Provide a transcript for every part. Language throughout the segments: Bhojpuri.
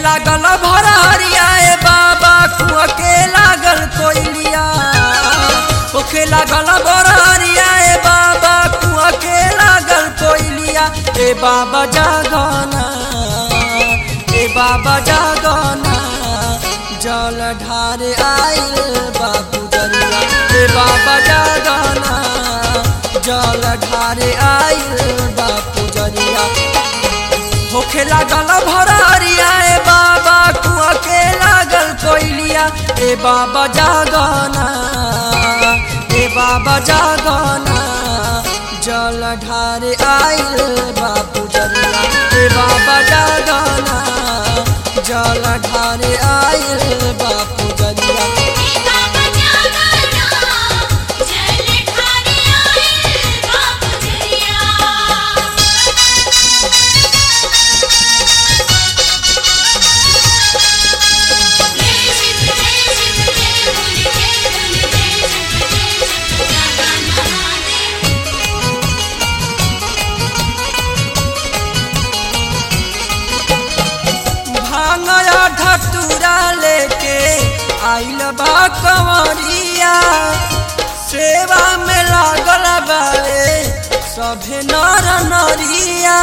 लागल भरहरिया ए बाबा कुआ के लागल कोइलिया होखे लागल भरहरिया ए बाबा कुआ के लागल कोइलिया ए बाबा जागना ए बाबा जागना जल ढारे आइल बाबू जरिया ए बाबा जागना जल ढारे आइल बापू जरिया होखे लागल भरहरिया ए बाबा कुआ के लागल कोइलिया ए बाबा जागना ए बाबा जागना जल ढारे आइल बापू जरिया ए बाबा जागना जल ढारे आइल बापू जरिया बाबा जागना जल ढारे आइल बापू जरिया जय शिव जय शिव जय भोले जय भोले जय शिव जय शिव जागा महादेव भांगया ढटूरा लेके आइल बा कंवरिया सेवा में लागल बारे सभे नर नरिया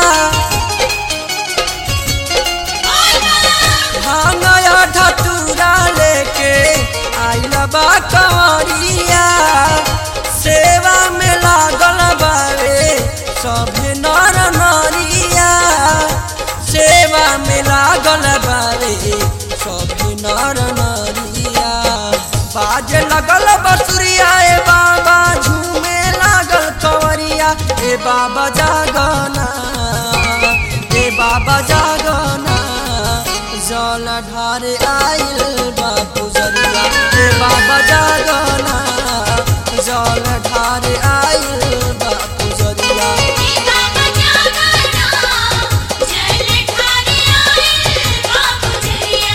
भांगया ढटूरा लेके आइल बा कंवरिया सेवा में लागल बारे सभे नर नरिया सेवा में लागल बारे सभे नर नरिया बाजे लगल बसुरिया ए बाबा झूमे लागल कंवरिया ए बाबा जागना ए बाबा जागना जल ढारे आइल बापू जरिया ए बाबा जागना जल ढारे आइल बापू जरिया बाबा जागना जल ढारे आइल बापू जरिया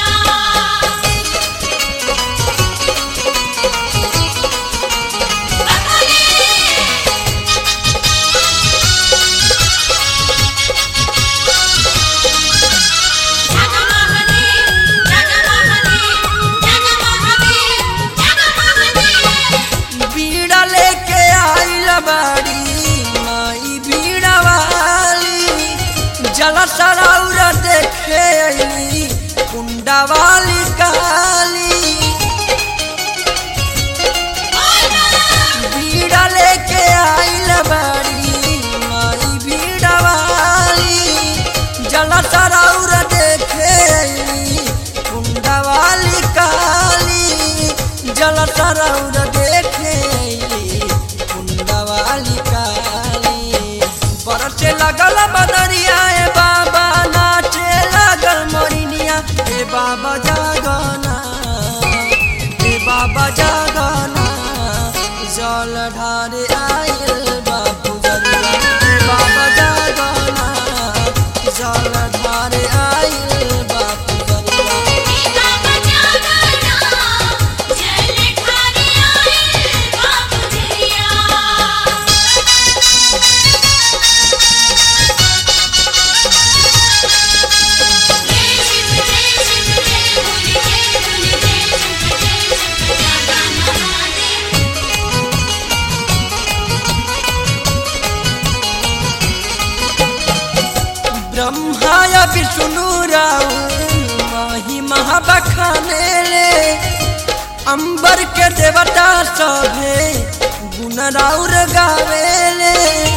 जागा महादेव जागा महादेव जागा महादेव जागा महादेव बीड़ा लेके आइल बाड़ी माई बीड़ा वाली जल सराउर देखे अइली कुंडा वाली काली बीड़ा लेके आइल बाड़ी माई बीड़ा वाली जल सराउर देखे अइली कुंडा वाली काली जल सराउर देखे अइली कुंडा वाली काली बरसे लगल बदरिया ए बाबा नाचे लगल मोरिनिया ए बाबा जागना ए बाबा जागना जल ढारे आइल बापू जरिया ए बाबा जागना जल ढारे आइल बापू जरिया बाबा जागना जल ढारे आइल बापू जरिया जय शिव जय शिव जय भोले जय भोले जय शिव जय शिव जागा महादेव ब्रह्माय विष्णु राउ माही महाबखाने ले अंबर के देवता सभे गुण राउर गावेले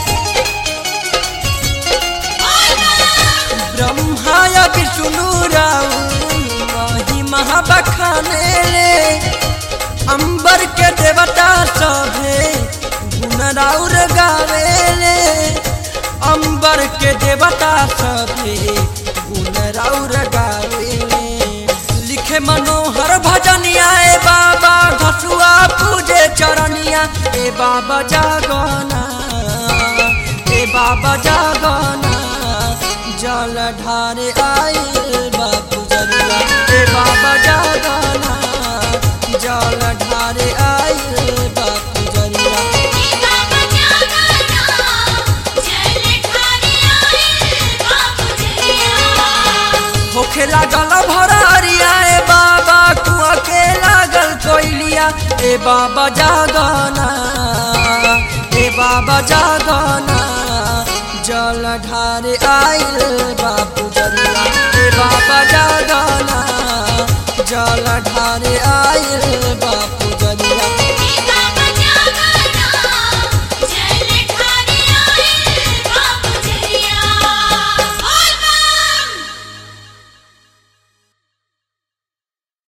ब्रह्माय विष्णु राउ माही महाबखाने ले अंबर के देवता सभे गुण राउर गावेले अंबर के देवता सभे गुण राउर गावेले लिखे मनोहर भजनिया ए बाबा घसुआ पूजे चरनिया ए बाबा जागना ए बाबा जागना जल ढारे आइल बापू जरिया ए बाबा जागना जल ढारे आइल बापू जरिया बाबा जागना जल ढारे आइल बापू जरिया होखे लागल भर ए बाबा जागना ए बाबा जागना जल ढारे आइल बापू जरिया ए बाबा जागना जल ढारे आइल